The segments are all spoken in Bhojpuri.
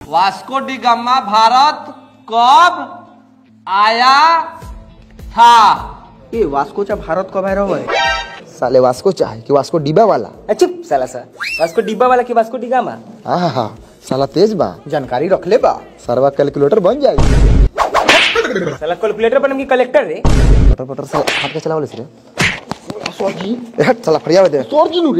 वास्को डी गामा भारत कब आया था ये वास्कोचा भारत कब आया हुआ है साले वास्को चाहे कि वास्को डिबा वाला चुप साला सा वास्को डिब्बा वाला की वास्को डिगामा हाँ हाँ हाँ साला तेज बा जानकारी रख ले बा सरवा कैलकुलेटर बन जाई साला कैलकुलेटर बनम की कलेक्टर रे पटर पटर साला हाथ के चलावले से रे ए, हट साला फरिया दे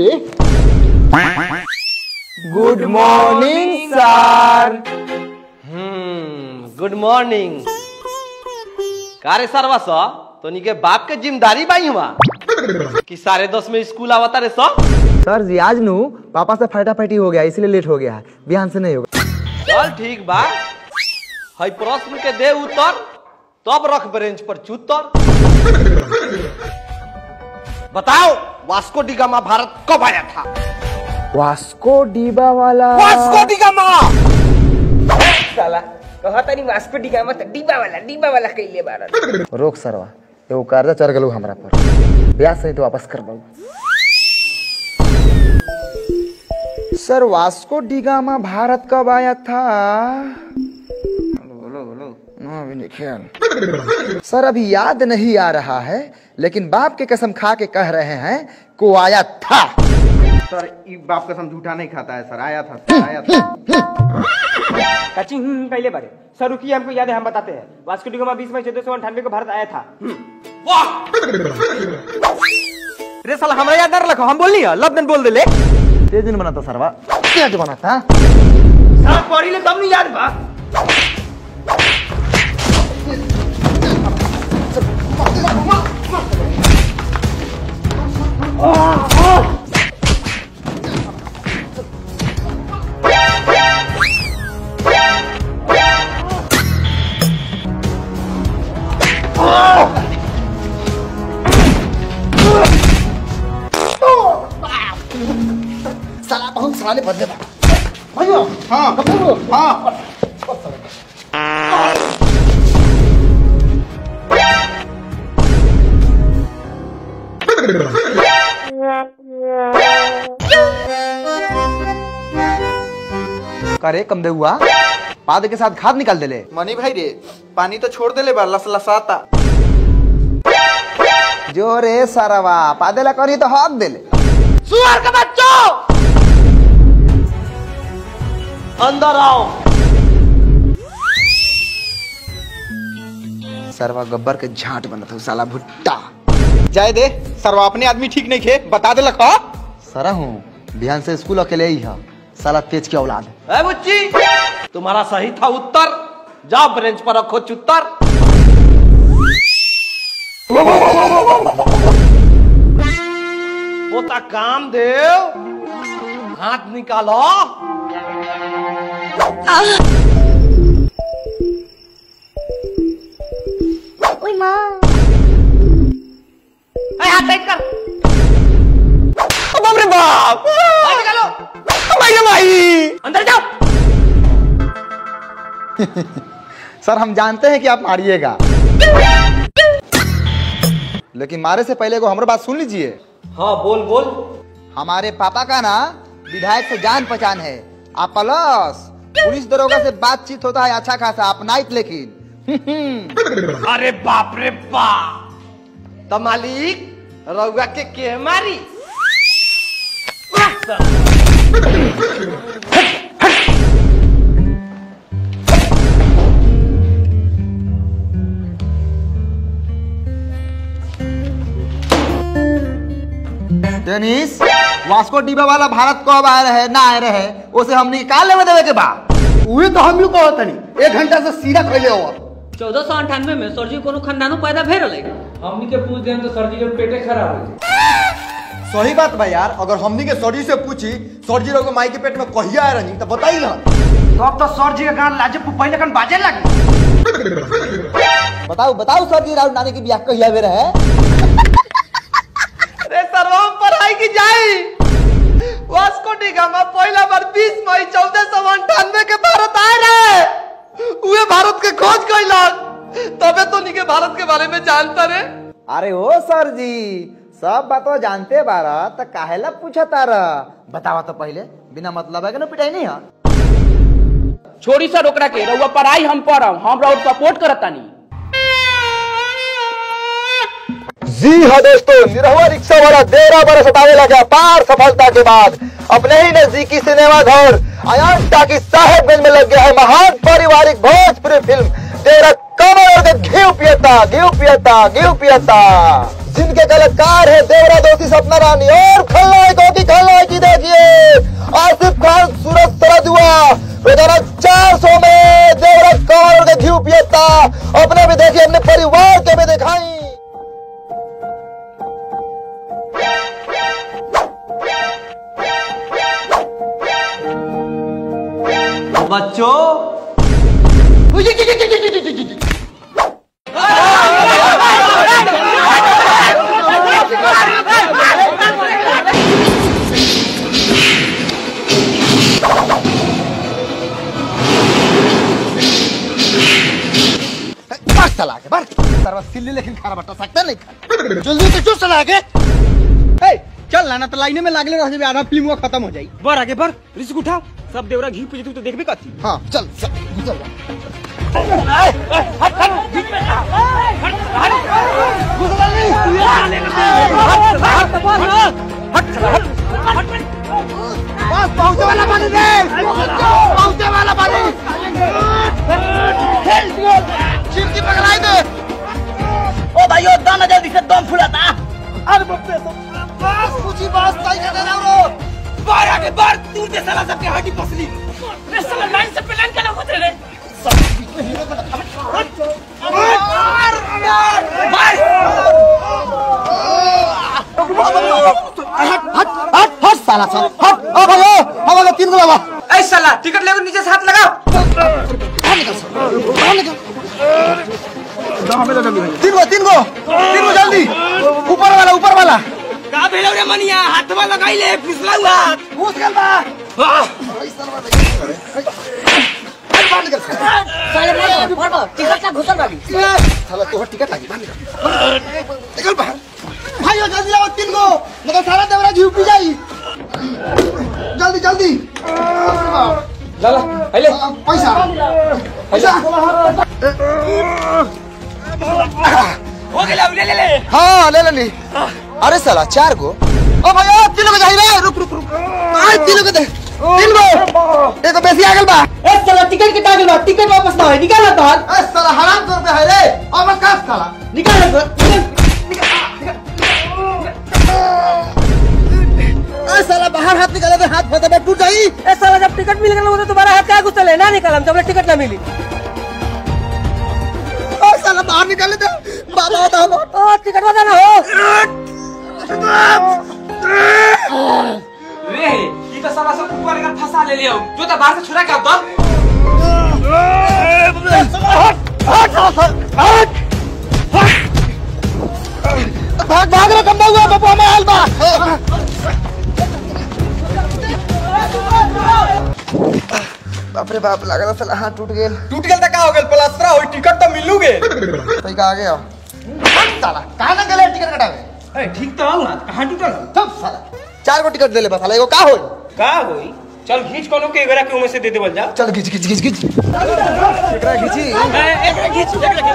good morning sir hmm good morning कारे सरवा सा तोनी के बाप के जिम्मेदारी बाई हुआ कि साढ़े दस में स्कूल आवता रे सा सर जी आज नु पापा से फटाफटी हो गया इसलिए लेट हो गया है बिहान से नहीं होगा चल ठीक बा हई प्रश्न के दे उत्तर तब रख बेंच पर चुतर बताओ वास्को डी गामा भारत कब आया था वास्को डिबा वाला वास्को डी गामा साला कहा तानी वास्को डिगामा त डिब्बा वाला डिब्बा वाला कइले बारन रोक सरवा एगो कर्जा चढ़ गलू हमरा पर ब्याज सहित वापस कर सर वास्को डिगामा भारत कब आया था हाँ, अभी नहीं ख्याल। सर अभी याद नहीं आ रहा है लेकिन बाप के कसम खा के कह रहे हैं को आया था सर ई बाप कसम झूठा नहीं खाता है सर आया था सर आया था काची हम्म कइले बारे सर रुकिए हमको याद है हम बताते हैं वास्को डिगामा 20 मई 1498 को भारत आया था रे साला हमरा याद ना रखो हम बोलनी है लब बोल दे ले तेज दिन बनाता सरवा तेज बनाता सर पढ़ी ले तब नहीं याद बा साला बहुत साले बदले बा करे कम दे हुआ पाद के साथ खाद निकाल देले मनी भाई रे पानी तो छोड़ दे ले बा लस लसाता जो रे सरवा पादेला करी तो हक देले सुअर का बच्चों अंदर आओ सरवा गब्बर के झांट बनत हूँ साला भुट्टा जाए दे सर अपने आदमी ठीक नहीं खे बता दे लखा सरा हूँ बिहान से स्कूल अकेले ही है साला तेज की औलाद ए बुच्ची तुम्हारा सही था उत्तर जाओ बेंच पर रखो चुत्तर पोता काम देव हाथ निकालो ए, हाथ टाइट कर बाप रे बाप हाथ निकालो भाई रे भाई अंदर जाओ सर हम जानते हैं कि आप मारिएगा लेकिन मारे से पहले को हमारी बात सुन लीजिए हाँ बोल बोल हमारे पापा का ना विधायक से जान पहचान है आप प्लस पुलिस दरोगा से बातचीत होता है अच्छा खासा आप नाइट लेकिन अरे बाप रे बाप तो मालिक रउआ के के मारी टेनिस वास्को डिबा वाला भारत कब आए रहे ना आए रहे उसे हम निकाल लेवे देवे के बा उहे तो हम लोग को तनी एक घंटा से सीधा खैले हो चौदह सौ अंठानवे में सर जी कोनो खानदानो पैदा भे रहे हमनी के पूछ दें तो सर जी के पेटे खराब हो सही बात बा यार अगर हमनी के सर जी से पूछी सर जी लोग माई के पेट में कहिया आए रही तो बताई ना तो अब तो सर जी का गान लाजे पहले कन बाजे लगे बताओ बताओ सर जी राहुल नानी की ब्याह कहिया वे रहे अरे सर्वम पढ़ाई की जाई वास्को डी गामा पहला बार 20 मई चौदह सौ अंठानवे के भारत आए रहे उहे भारत के खोज कैलक तबे तो के भारत के बारे में जानता रे अरे ओ सर जी सब बात जानते बारा तो काहेला पूछा तारा बतावा तो पहले बिना मतलब है कि ना पिटाई नहीं है छोड़ी सर ओकरा के रउआ पढ़ाई हम पढ़ब हम रउआ सपोर्ट करतानी जी हाँ दोस्तों निरहुआ रिक्शा वाला देरा बरस सतावे लगा पार सफलता के बाद अपने ही नजदीकी सिनेमा घर अयान टाकी साहेबगंज में लग गया है महान पारिवारिक भोजपुरी फिल्म तेरा कमर के घी पियता घी पियता घी पियता जिनके कलाकार है देवरा दोषी सपना रानी और खलनायकों की खलनायकी देखिए आसिफ खान सूरज सरदुआ रोजाना चार सौ में देवरा कमर के घी पियता अपने भी देखिए अपने परिवार के भी दिखाई बच्चों बार चला के बार सरवा सिल्ली लेकिन खाना बटा सकता नहीं खा जल्दी से चुप चला के ए चल ना तो लाइने में लागले रह जेबे आधा फिल्म खत्म हो जाई बर आगे बर रिस्क उठा सब देवरा घी पूजे तू तो देखबे कथी हां चल चल गुजर जा बस पहुंचे वाला पानी दे पहुंचे वाला पानी चिमटी पकड़ाई दे ओ भाइयों दम जल्दी से दम फुलाता अरे बाप रे बस कुछ ही बात सही कर रहा हूं बर आगे बर तू जे साला सबके हड्डी पसली रे साला लाइन से प्लान केना होत रे हट हट हट साला साला हट ओ भाई ओ हमारा तीन गो बाबा ए साला टिकट लेकर नीचे से हाथ लगाओ तीन गो तीन गो तीन गो जल्दी ऊपर वाला ऊपर वाला का भेलो रे मनिया हाथवा लगाइले फिसला हुआ घुस गल बा साला तोहर टिकट लागी बांध निकल बाहर भाइयों जल्दी आओ तीन गो मगर सारा देवरा घी पी जाई जल्दी जल्दी लाला आइले आ, पैसा पैसा हो गेला ले ले ले हाँ ले लेनी अरे साला चार गो ओ भैया तीन गो चाहिए रुक रुक रुक आय तीन गो दे तीन गो एगो बेसी आ गेल बा ए साला टिकट के टागल बा टिकट वापस ना है निकाल तो ए साला हराम कर पे है रे अब का साला निकाल ए साला बाहर हाथ निकाले दे हाथ फटे टूट जाई ए साला जब टिकट मिल गया तो तुम्हारा हाथ क्या घुसल है ना निकालम जब टिकट ना मिली ओ साला बाहर निकाले दे बाबा बताओ ओ टिकट वाला ना हो रे ई तो साला सब ऊपर का फंसा ले लियो जो तो बाहर से छुड़ा के अब तो भाग भाग रे कम्बा हुआ बाबा में हाल बा बाप रे बाप लगा साला हाथ टूट गेल टूट गेल त का हो गेल प्लास्टर होई टिकट त मिलू गे सही का आ गया साला कहां ना गेले टिकट कटावे ए ठीक तो हूं ना कहां टूटल हो? सब साला चार गो टिकट दे ले बस साला एगो का होई का होई चल खींच कोनो के एगरा के उमे से दे देवल जा चल खींच खींच खींच खींच एकरा खींची ए एकरा खींच एकरा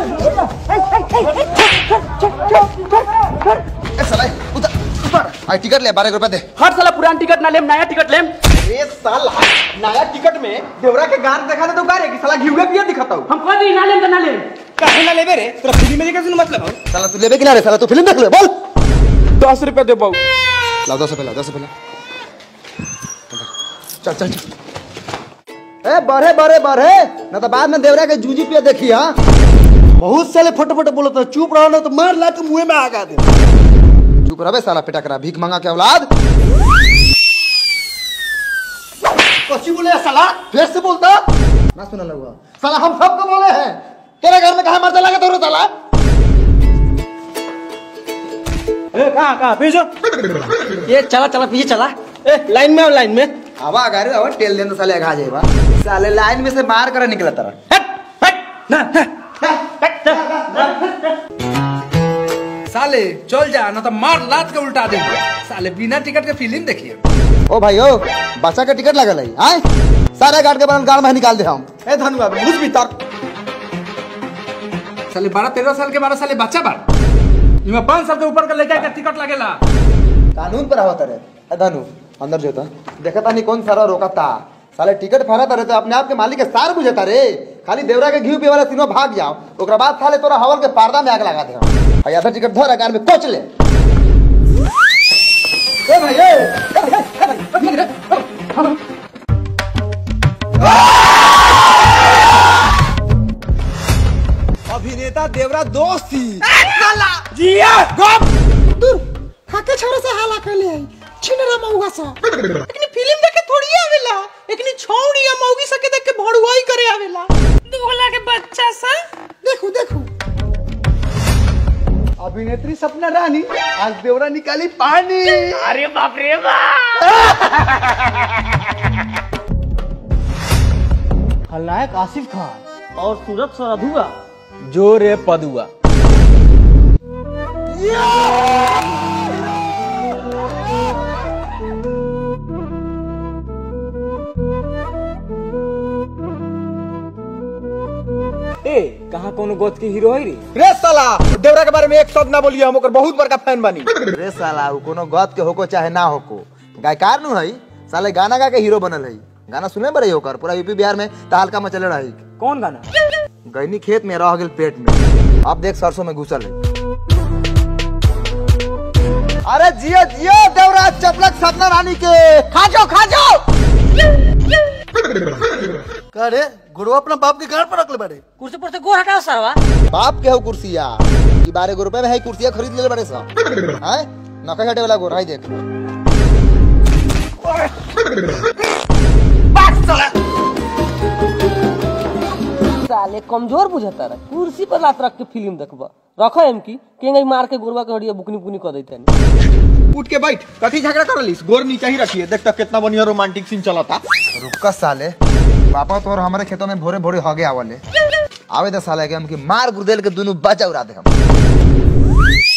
खींच ए साला उधर ऊपर आई टिकट ले 12 रुपए दे हर साला पुरान टिकट ना लेम नया टिकट लेम ए साला नया टिकट में देवरा के गार देखा दे तो गारे की साला घिउए पिए दिखता हूं हम कह दी ना लेम तो ना लेम काहे ना लेबे रे तोरा फ्री में देखे सुन मतलब हो साला तू लेबे कि ना रे साला तू फिल्म देख ले बोल दस रुपए दे बहु लाओ दस रुपए लाओ दस रुपए लाओ चल चल चल ए बढ़े बढ़े बढ़े ना तो बाद में देवरा के जूजी पिया देखी हाँ बहुत साले फट फट बोलो तो चुप रहो ना तो मार ला के मुंह में आगा दे चुप रहे साला पिटा करा भीख मांगा के औलाद कसी बोले साला फिर से बोलता ना सुना लगा साला हम सबको बोले हैं तेरे घर में कहा मरता लगा तो साला ए कहां कहां पीछे ये चला चला पीछे चला ए लाइन में आओ लाइन में आवा गाड़ी आवा टेल देन तो साले आगा जाएगा साले लाइन में से मार कर निकला तरह साले चल जा ना तो मार लात के उल्टा दे साले बिना टिकट के फिल्म देखिए ओ भाई ओ बच्चा के टिकट लगल है आए सारे गार्ड के बनल गाड़ में निकाल दे हम ए धनुआ घुस भीतर साले बारह तेरह साल के बारह साले बच्चा बा इमे पाँच साल के ऊपर का लड़का के टिकट लगेला कानून पर आवत रे ए धनु अंदर जोता देखता नहीं कौन सारा रोकता साले टिकट फाड़ता रे तो अपने आप के मालिक के सार बुझता रे खाली देवरा के घी पिए वाला तीनों भाग जाओ ओकरा बाद साले तोरा हवल के पर्दा में आग लगा दे हम आ आधा टिकट धर कार में कोच ले ए भाई ए ए भाई, ए भाई, अभिनेता देवरा दोस्त थी खाके छोरे से हाला कैले आई छिनरा मौगा सा एकनी फिल्म देखे थोड़ी आवेला एकनी छौड़ी या मौगी सके देख के भड़ुआई करे आवेला दुगला के बच्चा सा देखो देखो अभिनेत्री सपना रानी आज देवरा निकाली पानी अरे बाप रे बाप खलनायक आसिफ खान और सूरत सरधुआ जोरे पदुआ ए कहाँ कोनो गोद के हीरो है रे रे साला देवरा के बारे में एक शब्द ना बोलिए हम ओकर बहुत बड़का फैन बनी रे साला उ कोनो गद के होको चाहे ना होको गायकार नु है साले गाना गा के हीरो बनल है गाना सुने बड़े होकर पूरा यूपी बिहार में तहलका मचले रही कौन गाना गैनी खेत में रह गेल पेट में अब देख सरसों में घुसल है अरे जियो जियो देवरा चपलक सपना रानी के खा जाओ खा जाओ करे गुरु अपना बाप के घर पर रखले बड़े कुर्सी पर से गोर हटाओ सरवा बाप के हो कुर्सिया ई बारह गो रुपए में है कुर्सिया खरीद ले बड़े सा हैं नका हटे वाला गोर है देख साले कमजोर बुझता रहा कुर्सी पर लात रख के फिल्म देखबा रखो एम की केंगे मार के गोरवा के हड़िया बुकनी बुकनी कर देते उठ के बैठ कथी झगड़ा कर लिस गोर नीचे ही रखिए देख तक कितना बढ़िया रोमांटिक सीन चला था रुका साले पापा तो और हमारे खेतों में भोरे भोरे हो गया वाले आवे दस साल के हमके मार गुर्देल के दोनों बचा उड़ा दे हम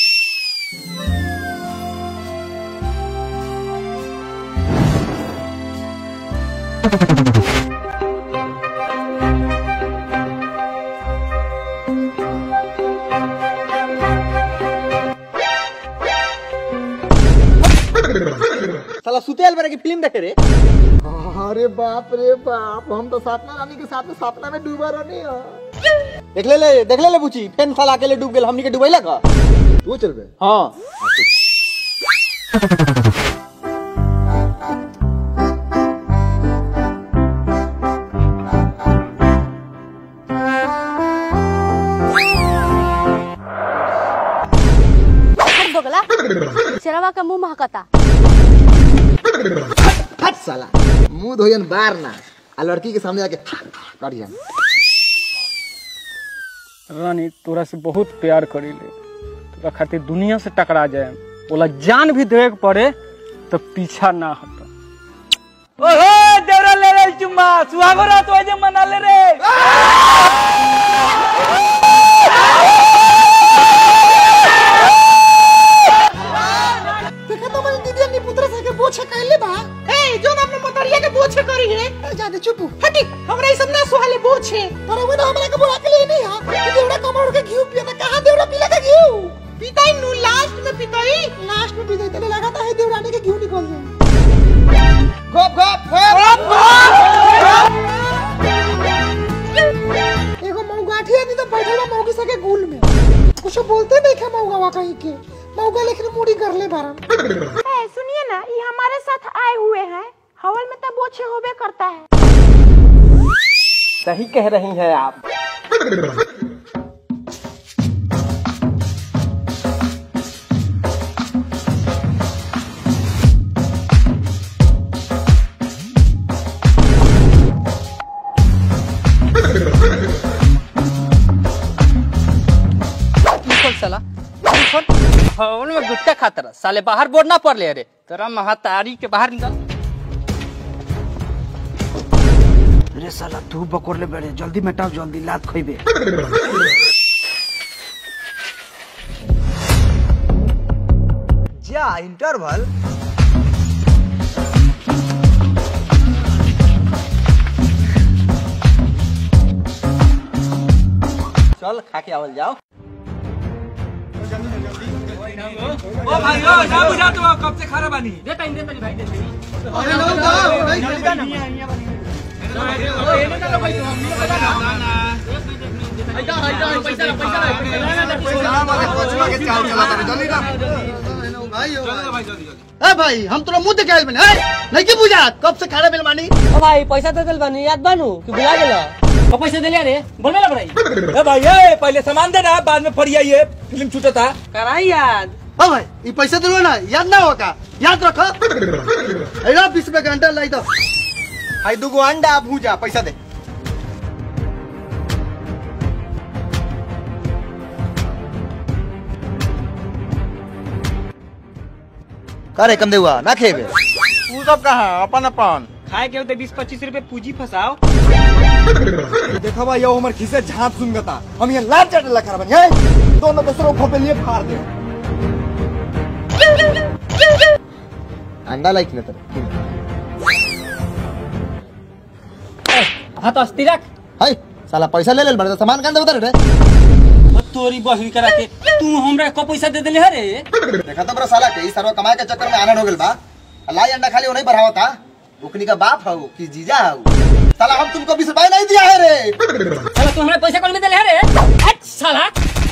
साला सुतेल बरे की फिल्म देखे रे अरे बाप रे बाप हम तो सपना रानी के साथ में सपना में डूबा रहने देख ले ले देख ले ले बुची फेन साला अकेले डूब गेल हमनी के डूबैला का तू चल बे हां दोगला शेरवा का मुंह महकता हट साला मुंह धोयन बार ना आ लड़की के सामने आके करियन रानी तोरा से बहुत प्यार करीले तोरा खातिर दुनिया से टकरा जाए बोला जान भी देवे के पड़े तो पीछा ना हट ओहो देवरा ले रे चुम्मा सुहागो रात वाजे मना ले रे देखा तो मेरी दीदी अपनी पुत्र से के बोछे कैले बा ए जोन अपने मोतरिया के बोछे करी है जाने चुप हटी हमरा ई सब ना सुहाले बोछे पर वो ना हमरा के बुला के लिए नहीं हां कि देवड़ा कमर के घी पिया ना कहां देवड़ा पीला का घी पिताई नु लास्ट में पिताई लास्ट में पिताई तने लगाता है देवरानी के घी निकल जाए गप गप गप एगो मौगाठी आदमी तो बैठल बा मौगी सके गुल में कुछ बोलते नहीं खे मौगावा कहीं के मौगा लेकिन मुड़ी कर ले बारन ए, सुनिए ना ये हमारे साथ आए हुए हैं हवल में तब बोछे होबे करता है सही कह रही हैं आप निकल साला निकल भवन में गुट्टा खाता रहा साले बाहर बोर्ड ना पड़ ले अरे तेरा महातारी के बाहर निकल रे साला तू बकोर ले बड़े जल्दी मेटाओ जल्दी लात खोइबे जा इंटरवल चल खा के आवल जाओ ओ भाई ओ ना बुझा तुम कब से खाना बानी दे टाइम दे तनी भाई दे तनी ए भाई हम तोरा मुंह देखे आइल बने नहीं की बुझा कब से खाना बिल मानी ओ भाई पैसा दे दिल बानी याद बानू कि भुला गेला ओ पैसा दे लिया रे बोलबे ना भाई ए भाई ए पहले सामान दे ना बाद में फरिया ये फिल्म छूटता कराई याद ओ भाई ये पैसा दिलो ना याद ना होगा याद रखो अरे बीस रुपए घंटा लाई दो हाई दूगो अंडा भूजा पैसा दे करे कम देवा ना खेबे तू सब कहा अपन अपन खाए के होते बीस पच्चीस रुपए पूंजी फंसाओ देखा भाई यो हमर खिसे झांप सुनगता हम ये लाल चट लखा बन है दोनों दूसरों को पे लिए फाड़ दे अंडा लाइक न तर हां तो अस्ती रख हाय साला पैसा ले लेल बड़े सामान कांदे उतर रे तोरी बहिन करा के तू हमरा को पैसा दे देले रे देखा तो बड़ा साला के ई सर्व कमाए के चक्कर में आनंद हो गेल बा लाई अंडा खाली वो नहीं बढ़ावता उकनी का बाप हऊ कि जीजा हऊ साला हम तुमको बीस रुपए नहीं दिया है रे साला तू हमरा पैसा कौन में देले रे हट साला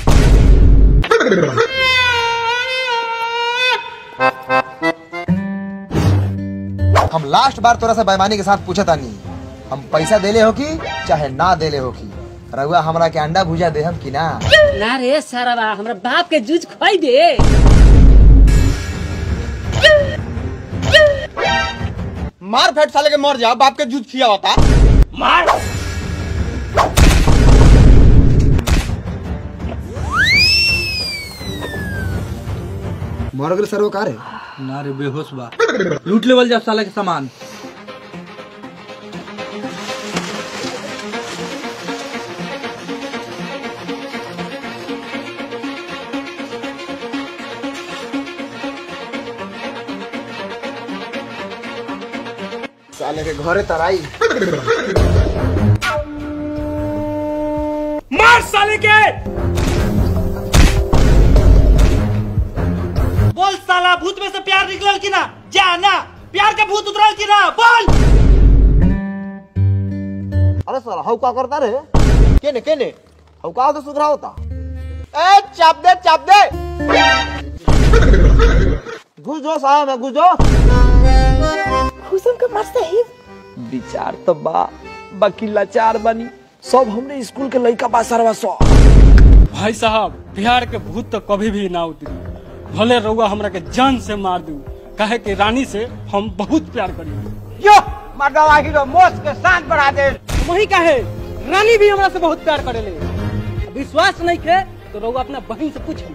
हम लास्ट बार तोरा से बेईमानी के साथ पूछा तानी हम पैसा देले हो कि चाहे ना देले हो कि रहुआ हमरा के अंडा भुजा दे हम कि ना ना रे सारा बा हमरा बाप के जूझ खोई दे मार फेट साले के मर जा बाप के जूझ खिया होता मार मर गेल सर्व का रे ना रे बेहोश बा लूट लेवल जा साला के सामान साले के घरे तराई मार साले के बोल साला भूत में से प्यार निकलल कि ना जा ना प्यार के भूत उतरल कि ना बोल अरे साला हऊ का करता रे केने केने हऊ का तो सुधरा होता ए चाप दे चाप दे घुस जो साहब में घुस जो हुसम के मस्त है विचार तो बा बाकी लाचार बनी सब हमने स्कूल के लड़का बा सरवा सौ भाई साहब बिहार के भूत तो कभी भी ना उतरी भले रउआ हमरा के जान से मार दू काहे कि रानी से हम बहुत प्यार करी यो मर्दा लागी रो मोस के शांत बढ़ा दे वही काहे रानी भी हमरा से बहुत प्यार करेले विश्वास नहीं के तो रउआ अपना बहन से पूछ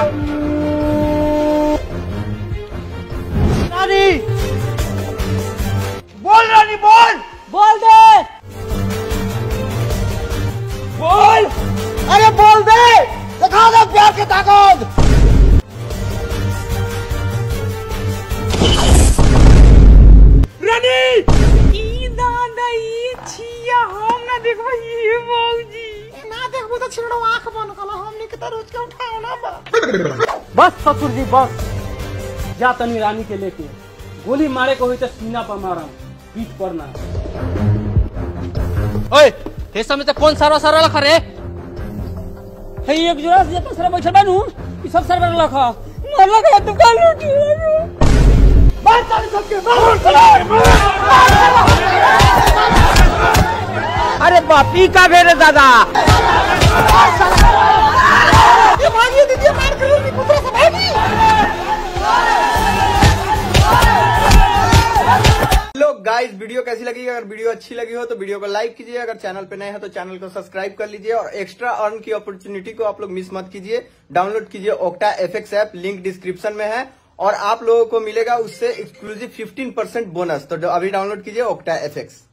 रानी बोल रानी बोल बोल दे बोल अरे बोल दे दिखा दे प्यार की ताकत रानी ई दादा ई छिया हम ना देखबो ये मौजी ना देखबो तो छिड़ो आंख बंद कलो हमनी के तो रोज के उठाओ ना बा बस ससुर जी बस जा तनी रानी के लेके गोली मारे को हुई तो सीना पर मारा पीठ पर ना ओए हे समय से कौन सारा सारा लखा रे हे एक जोड़ा से तो सारा बैठल बानू ई सब सारा लखा मार लगा दुकान लूटी अरे बापी का भेरे दादा ये भागिए दीजिए मार करो नी पुत्र से भागी लोग गाइस वीडियो कैसी लगी अगर वीडियो अच्छी लगी हो तो वीडियो को लाइक कीजिए अगर चैनल पे नए हैं तो चैनल को सब्सक्राइब कर लीजिए और एक्स्ट्रा अर्न की अपॉर्चुनिटी को आप लोग मिस मत कीजिए डाउनलोड कीजिए Octa F app link description में है और आप लोगों को मिलेगा उससे एक्सक्लूसिव 15% बोनस तो अभी डाउनलोड कीजिए ओक्टा एफ